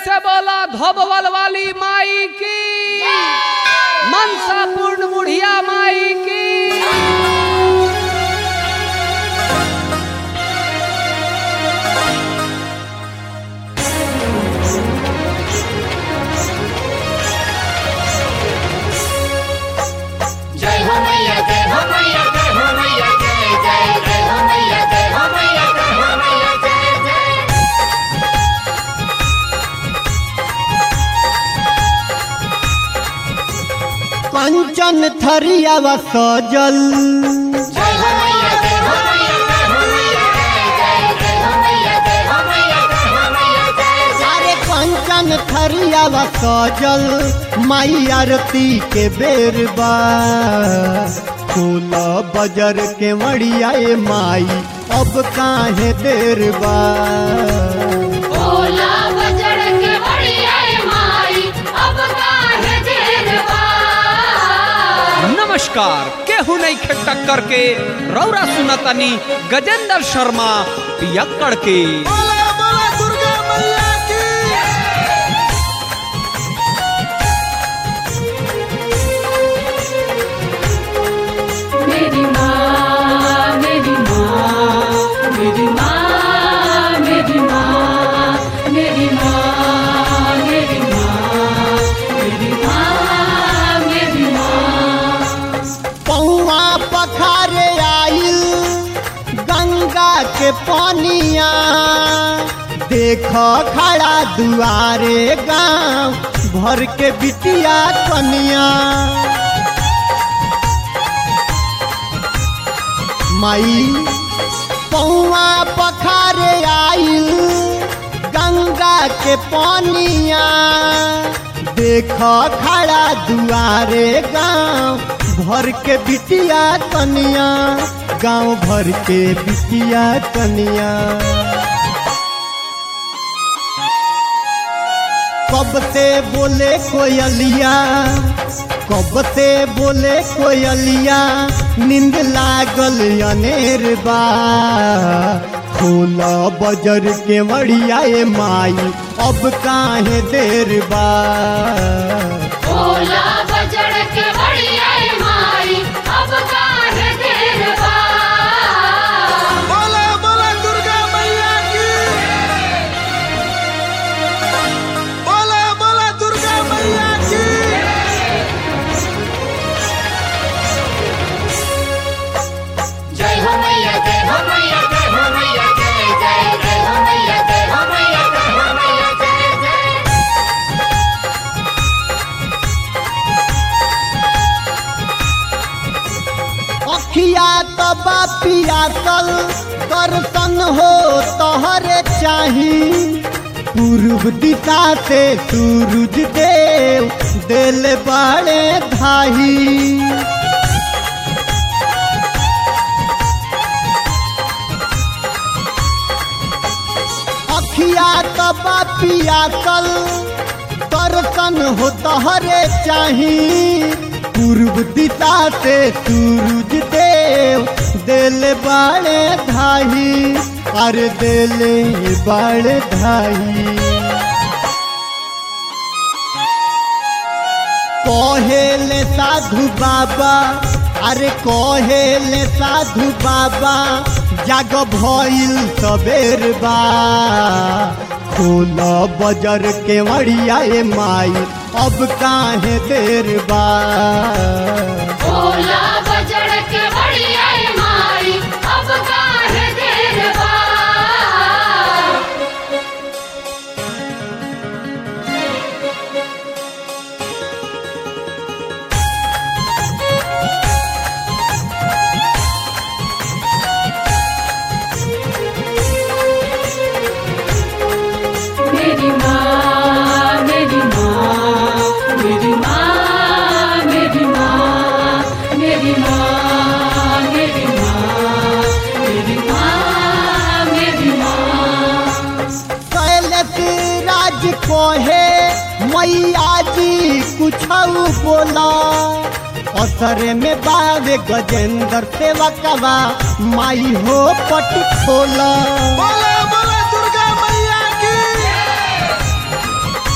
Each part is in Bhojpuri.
से बोला धोबवल वाली माई की मनसा पूर्ण बुढ़िया माई की जय हो मैया जय हो मैया जय हो मैया जय जय जय हो मैया जय हो मैया जय हो मैया जय जय कंचन थरियावा सजल जय हो मैया जय हो मैया जय हो मैया जय जय जय हो मैया जय हो मैया जय हो मैया जय जय सारे कंचन थरियावा सजल माई आरती के बेर बा फूल बजर के मड़िया ए माई अब काहे देर बा भोला बजड़ के बढ़िया माई अब काहे देर बा नमस्कार केहू नहीं खे टक्कर के रौरा सुनतनी गजेंद्र शर्मा पियक्कड़ के मेरी माँ मेरी माँ मेरी माँ मेरी माँ मेरी माँ मेरी माँ मेरी माँ मेरी माँ पौआ पखारे आइल गंगा के पानिया देख खड़ा दुआरे गांव भर के बिटिया कनिया माई पौआ पखारे आइल गंगा के पानिया देख खड़ा दुआरे गांव भर के बिटिया कनिया गांव भर के बिटिया कनिया कब से बोले कोयलिया कब से बोले कोयलिया नींद लागल अनेर बा फूल बजर के मड़िया ए माई अब काहे देर बा भोला बजड़ के बढ़िया माई अब काहे देर बा बोला बोला दुर्गा मैया की बोला बोला दुर्गा मैया की जय हो मैया जय हो मैया जय हो मैया जय जय जय हो मैया जय हो मैया जय हो मैया जय जय अखिया तबा पियासल दर्शन हो तोहरे चाही पूर्व दिशा से सूरज देव दिल बड़े धाही अखिया तबा पियासल दर्शन हो तोहरे चाही पूर्व दिशा से सूरज देव दिल बाड़े धाही अरे दिल बाड़े धाही कहेले साधु बाबा अरे कहेले साधु बाबा जाग भइल सबेर बा फूल बजर के मड़िया ए माई अब काहे देर बा भोला बजड़ के बढ़िया माई अब काहे देर बा मेरी माँ मेरी माँ मेरी माँ मेरी माँ मेरी माँ मेरी माँ मेरी माँ मेरी माँ कैलस राज कोहे मैया जी कुछ बोला असर में बावे गजेंद्र सेवकवा माई हो पट खोला बोला बोला दुर्गा मैया की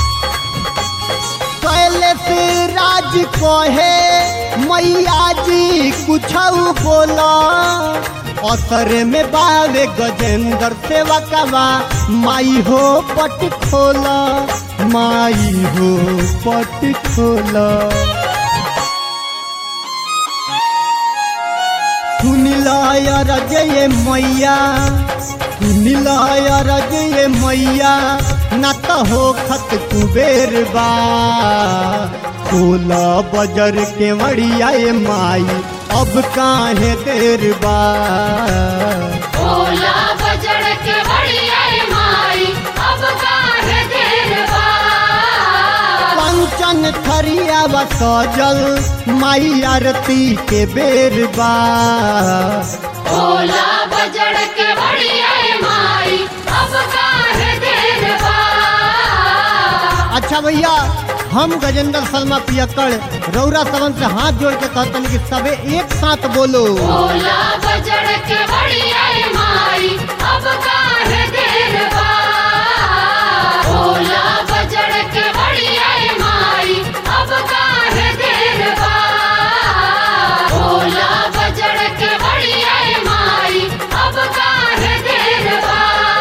जी कहे मैया जी कुछ बोला असर में बावे गजेंद्र सेवा कवा माई हो पट खोला माई हो पट खोला सुनिलाय रजय मैया सुनिलाय रजय मैया न तो हो खत कुबेर बा सोलह बजर के मड़िया माई अब काहे देर बा ओला बजड़ के बढ़िया माई अब काहे देर बा पंचन थरिया व सजल माई आरती के बेर बा ओला बजड़ के बढ़िया माई अब काहे देर बा अच्छा भैया हम गजेंद्र शर्मा पियक्कड़ रौरा सवन से हाथ जोड़ के कहतन कि सबे एक साथ बोलो ओला बजड़ के बढ़िया माई अब काहे देर बा ओला बजड़ के बढ़िया माई अब काहे देर बा ओला बजड़ के बढ़िया माई अब काहे देर बा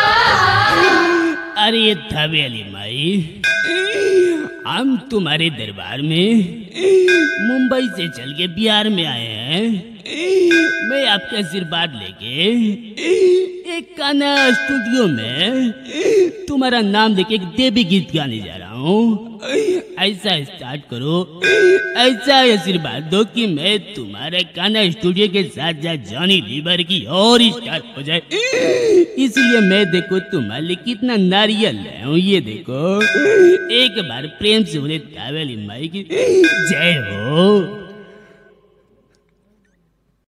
अरे थवेली माई हम तुम्हारे दरबार में मुंबई से चल के बिहार में आए हैं मैं आपके आशीर्वाद लेके एक गाना स्टूडियो में तुम्हारा नाम लेके एक देवी गीत गाने जा रहा हूँ ऐसा स्टार्ट करो ऐसा आशीर्वाद दो कि मैं तुम्हारे गाना स्टूडियो के साथ साथ जॉनी लीवर की और स्टार्ट हो जाए इसलिए मैं देखो तुम्हारे लिए कितना नारियल लाया हूँ ये देखो एक बार प्रेम से बोले तावेली माई की जय हो